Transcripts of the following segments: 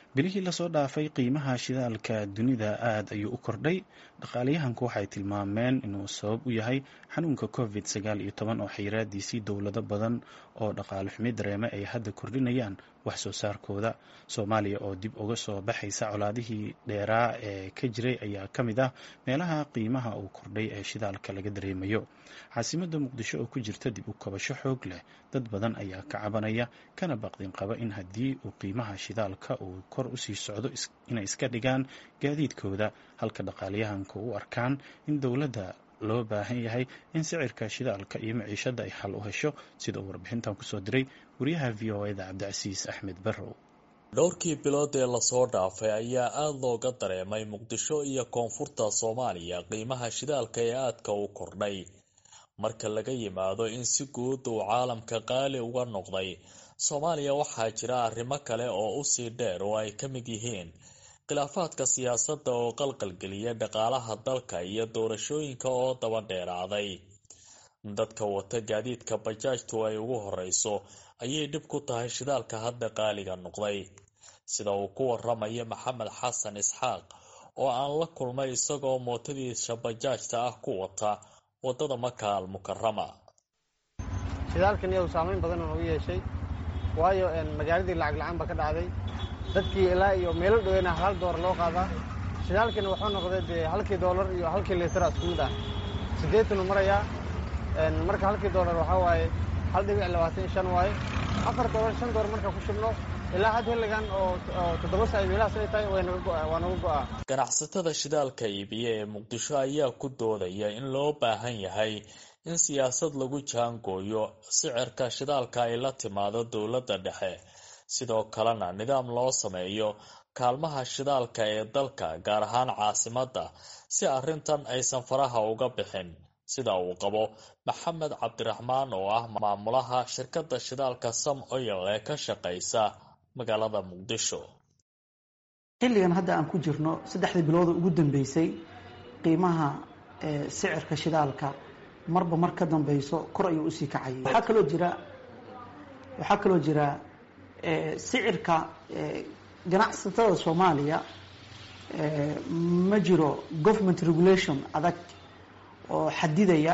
bilihii lasoo dhaafay qiimaha shidaalka dunida aad ayuu u kordhay dhaqaalayahanku waxay tilmaameen inuu sabab u yahay xanuunka covid sagaal iyo toban oo xayiraadiisii dowlado badan oo dhaqaale xumi dareeme ay hadda kordhinayaan wax soo saarkooda soomaaliya oo dib uga soo baxaysa colaadihii dheeraa ee ka jiray ayaa ka mid ah meelaha qiimaha uu kordhay ee shidaalka laga dareemayo caasimada muqdisho oo ku jirta dib u kabasho xoog leh dad badan ayaa ka cabanaya kana baqdin qaba in haddii uu qiimaha shidaalka uu kor usii socdo inay iska dhigaan gaadiidkooda halka dhaqaalayahanka u arkaan in dowladda loo baahan yahay in sicirka shidaalka iyo maciishada ay xal u hesho sida uu warbixintan kusoo diray wariyaha v o eda cabdicasiis axmed barrow dhowrkii bilood ee lasoo dhaafay ayaa aada looga dareemay muqdisho iyo koonfurta soomaaliya qiimaha shidaalka ee aadka u kordhay marka laga yimaado in si guud uu caalamka qaali uga noqday soomaaliya waxaa jira arrimo kale oo usii dheer oo ay ka mid yihiin khilaafaadka siyaasadda oo qalqalgeliya dhaqaalaha dalka iyo doorashooyinka oo daba dheeraaday dadka wata gaadiidka bajaajtu ay ugu horeyso ayay dhib ku tahay shidaalka hadda qaaliga noqday sida uu ku waramayo maxamed xasan isxaaq oo aan la kulmay isagoo mootadiisa bajaajta ah ku wata wadada maka al mukarama shidaalkan iyagu saamayn badan oo u yeeshay waayo magaaladii lacag la-aan ba ka dhacday dadkii ilaa iyo meelo dhoweyna hal doolar loo qaadaa shidaalkina wuxuu noqday dee halkii doolar iyo halkii liitara isku mid ah siddeetanu marayaa marka halkii doolar waxaa waaye hal dhibic labaatan iyo shan waaye afar doolar shan doolar marka ku shubno ilaa had xilligan oo toddoba saa meelahaas ay tahay waa naga go'aa ganacsatada shidaalka iibiya ee muqdisho ayaa ku doodaya in loo baahan yahay in siyaasad lagu jaangooyo sicirka shidaalka ay la timaado dowladda dhexe sidoo kalena nidaam loo sameeyo kaalmaha shidaalka ee dalka gaar ahaan caasimadda si arrintan aysan faraha uga bixin sida uu qabo maxamed cabdiraxmaan oo ah maamulaha shirkadda shidaalka sam oyal ee ka shaqaysa magaalada muqdisho xilligan hadda aan ku jirno saddexdii bilooda ugu dambeysay qiimaha sicirka shidaalka marba mar ka dambeyso kor ayuu usii kacayay waxaa kaloo jira waxaa kaloo jira sicirka ganacsatada soomaaliya ma jiro government regulation adag oo xadidaya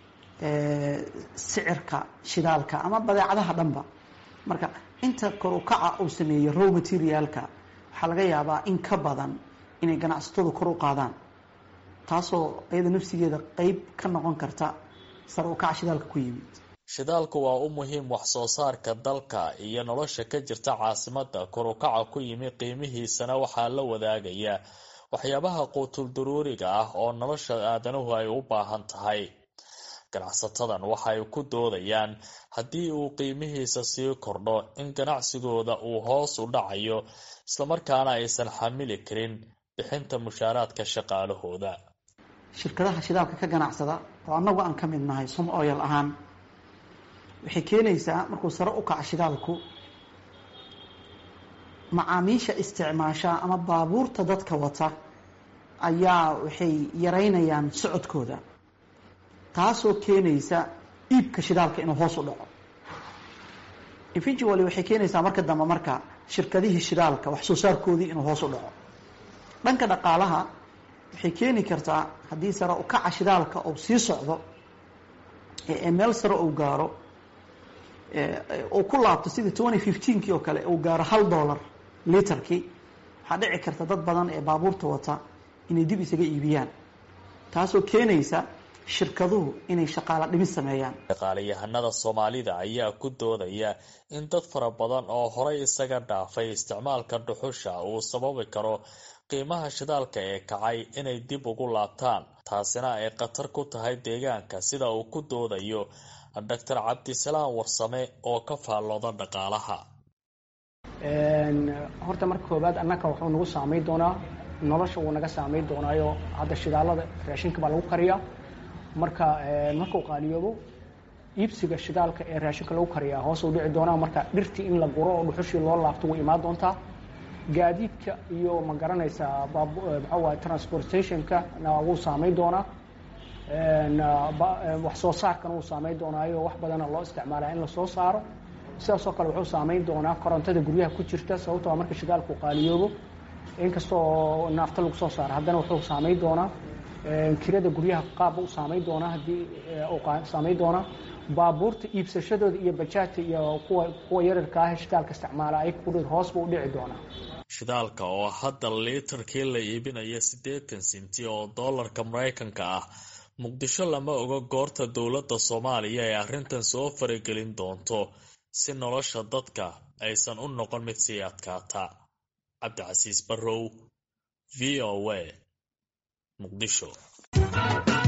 sicirka shidaalka ama badeecadaha dhanba marka inta kor u kaca uu sameeyey row materialka waxaa laga yaabaa in ka badan inay ganacsatadu kor u qaadaan taasoo iyada nafsigeeda qeyb ka noqon karta sare u kaca shidaalka ku yimid shidaalku waa u muhiim wax soo saarka dalka iyo nolosha ka jirta caasimada kor u kaca ku yimi qiimihiisana waxaa la wadaagaya waxyaabaha quutul daruuriga ah oo nolosha aadanuhu ay u baahan tahay ganacsatadan waxay ku doodayaan haddii uu qiimihiisa sii kordho in ganacsigooda uu hoos u dhacayo islamarkaana aysan xamili karin bixinta mushaaraadka shaqaalahooda shirkadaha shidaalka ka ganacsada oo annagu aan ka mid nahay som oyal ahaan waxay keenaysaa markuu sare u kaco shidaalku macaamiisha isticmaasha ama baabuurta dadka wata ayaa waxay yaraynayaan socodkooda taasoo keenaysa iibka shidaalka inuu hoos u dhaco eventually waxay keenaysaa marka dambe marka shirkadihii shidaalka wax soo saarkoodii inuu hoos u dhaco dhanka dhaqaalaha waxay keeni kartaa haddii sare u kaca shidaalka uu sii socdo ee meel sare uu gaaro uu ku laabto sidii twenty fifteenkii oo kale uu gaaro hal dollar literkii waxaa dhici karta dad badan ee baabuurta wata inay dib isaga iibiyaan taasoo keenaysa shirkaduhu inay shaqaalo dhimis sameeyaan dhaqaalayahanada soomaalida ayaa ku doodaya in dad fara badan oo horay isaga dhaafay isticmaalka dhuxusha uu sababi karo qiimaha shidaalka ee kacay inay dib ugu laabtaan taasina ay khatar ku tahay deegaanka sida uu ku doodayo doctor cabdisalaam warsame oo ka faallooda dhaqaalaha horta marka koobaad annaka wuxuu nagu saamayn doonaa nolosha wuu naga saamayn doonaayo hadda shidaalada raashinka baa lagu kariyaa marka markuu qaaliyoobo iibsiga shidaalka ee raashinka lagu kariyaa hoos u dhici doonaa marka dhirtii in la guro oo dhuxushii loo laabto way imaan doontaa gaadiidka iyo ma garanaysaa maxaa waay transportationka na wuu saamayn doonaa wax soo saarkana wuu saamayn doonaayo wax badana loo isticmaalaa in lasoo saaro sidaasoo kale wuxuu saameyn doonaa korontada guryaha ku jirta sababtoo marka shidaalku qaaliyoobo inkastoo naafta lagu soo saaro haddana wuxuu saameyn doonaa kirada guryaha qaabba u saameyn doonaa haddii saameyn doonaa baabuurta iibsashadooda iyo bajaajta iyo kuwa kuwa yararka ah shidaalka isticmaala ay ku hoosba u dhici doonaa shidaalka oo hadda liitarkii la iibinaya siddeetan sinti oo doolarka maraykanka ah muqdisho lama oga goorta dowladda soomaaliya ee arrintan soo faragelin doonto si nolosha dadka aysan u noqon mid sii adkaata cabdicasiis barrow v o a muqdisho